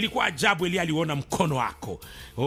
ilikuwa ajabu elia aliona mkono wako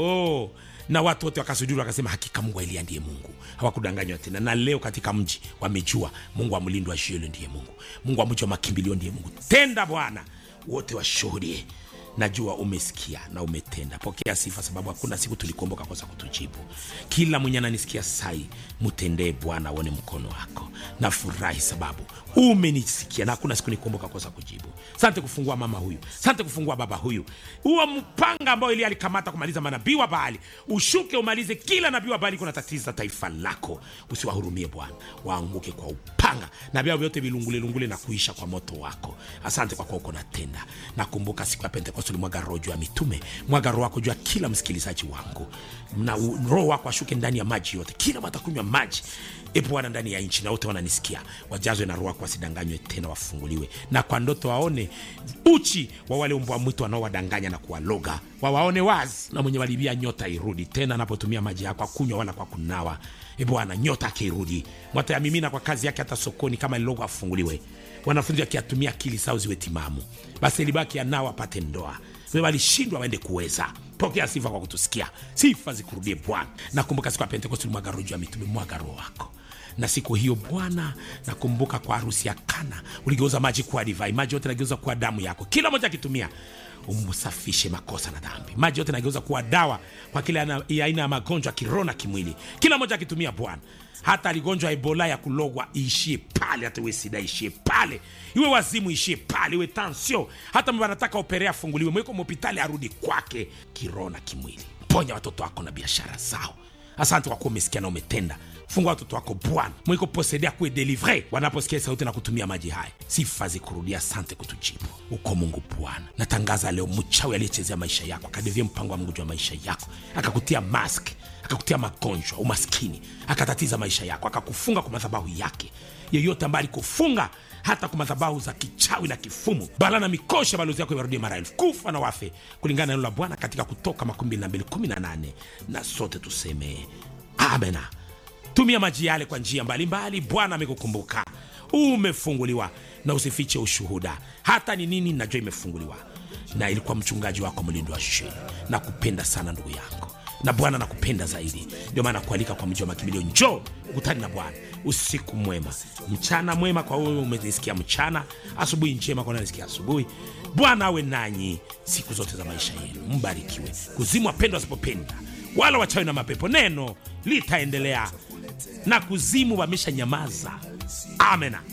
oh na watu wote wakasujuru wakasema hakika mungu wa elia ndiye mungu hawakudanganywa tena na leo katika mji wamejua mungu wa mlindo wa shielo ndiye mungu mungu wa mji wa makimbilio ndiye mungu tenda bwana wote washuhudie najua umesikia na umetenda pokea sifa sababu hakuna siku tulikuomboka kosa kutujibu kila mwenye ananisikia sai mtendee bwana aone mkono wako nafurahi sababu umenisikia na hakuna siku nikuomboka kosa kujibu sante kufungua mama huyu sante kufungua baba huyu huo mpanga ambao ili alikamata kumaliza manabii wa baali ushuke umalize kila nabii wa baali kuna tatiza taifa lako usiwahurumie bwana waanguke kwa upanga na vyao vyote vilungulelungule na kuisha kwa moto wako asante kwa kuwa uko natenda nakumbuka siku ya pentekoste ulimwaga roho juu ya mitume mwaga roho wako juu ya kila msikilizaji wangu na u- roho wako ashuke ndani ya maji yote kila watakunywa maji e bwana ndani ya nchi na wote wananisikia wajazwe na roho wako wasidanganywe tena wafunguliwe na kwa ndoto waone uchi wa wale mbwa mwitu wanaowadanganya na kuwaloga wawaone wazi na mwenye walibia nyota irudi tena anapotumia maji yako akunywa wala kwa kunawa e bwana nyota akirudi mwatayamimina kwa kazi yake hata sokoni kama lilogo afunguliwe wanafunzi wakiatumia akili sao ziwe timamu basi libaki anao apate ndoa we walishindwa waende kuweza pokea sifa kwa kutusikia sifa zikurudie bwana nakumbuka siku ya pentekosti ulimwaga roho juu ya mitume mwaga roho wako na siku hiyo bwana nakumbuka kwa harusi ya kana uligeuza maji kuwa divai maji yote nageuza kuwa damu yako kila moja akitumia umsafishe makosa na dhambi maji yote nageuza kuwa dawa kwa kila ana- ya aina ya magonjwa ya kiroho na kimwili kila moja akitumia bwana hata aligonjwa ebola ya kulogwa iishie pale hata iwe sida ishie pale iwe wazimu ishie pale iwe tansio hata mba anataka operea afunguliwe mweko mhopitali arudi kwake kiroho na kimwili ponya watoto wako na biashara zao asante kwa kuwa umesikia na umetenda fungua watoto wako bwana mwiko posedea kuwe delivre wanaposikia sauti na kutumia maji haya sifa zikurudia asante kutujibu uko mungu bwana natangaza leo mchawi aliyechezea maisha yako akadevia mpango wa mungu juu ya maisha yako akakutia mask akakutia magonjwa umaskini akatatiza maisha yako akakufunga kwa madhabahu yake yeyote ambaye alikufunga hata kwa madhabahu za kichawi na kifumu bala na mikosha balozi yako iwarudie mara elfu kufa na wafe kulingana na neno la bwana katika kutoka 2218 na sote tuseme amena tumia maji yale kwa njia mbalimbali bwana amekukumbuka umefunguliwa na usifiche ushuhuda hata ni nini najua imefunguliwa na ilikuwa mchungaji wako mlindo wa sheni na kupenda sana ndugu yangu na bwana nakupenda zaidi ndio maana kualika kwa mji wa makimbilio njoo ukutani na bwana usiku mwema mchana mwema kwa wewe umenisikia mchana asubuhi njema kwa nanisikia asubuhi bwana awe nanyi siku zote za maisha yenu mbarikiwe kuzimu wapendwa wasipopenda wala wachawi na mapepo neno litaendelea na kuzimu wamesha nyamaza amena